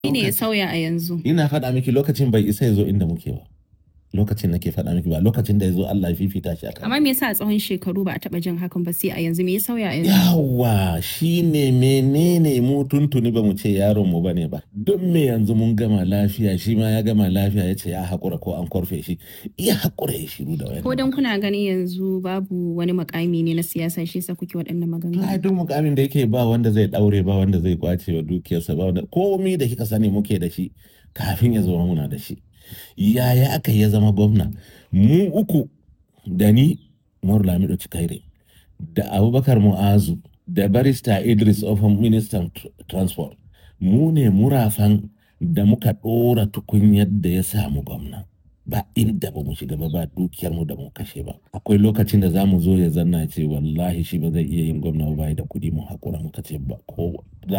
ne ya sauya a yanzu. ina faɗa miki lokacin bai isa ya zo inda muke ba lokacin nake faɗa miki ba lokacin da ya zo Allah ya fifita shi akan Amma me yasa a tsawon shekaru ba a taɓa jin hakan ba sai a yanzu me ya sauya a yanzu? yawa shine menene mu tuntuni ba mu ce yaron mu bane ba don me yanzu mun gama lafiya shi ma ya gama lafiya ya ce ya haƙura ko an korfe shi iya haƙura ya shiru da wani Ko dan kuna ganin yanzu babu wani makami ne na siyasa shi yasa kuke waɗannan maganganu. ai duk mukamin da yake ba wanda zai daure ba wanda zai kwace wa dukiyarsa ba wanda komai da kika sani muke da shi kafin ya zama muna da shi yaya aka ya zama gwamna mu uku da ni Umaru Lamido Cikaire da Abubakar Mu'azu da barista Idris Ofan ministan tr- transport mu ne murafan da muka ɗora tukunyar da ya samu gwamna ba inda ba mu shiga ba ba dukiyar mu da mu kashe ba akwai lokacin da za mu zo ya zanna ce wallahi shi ba zai iya yin gwamna ba bai da kuɗi mu haƙura muka ce ba ko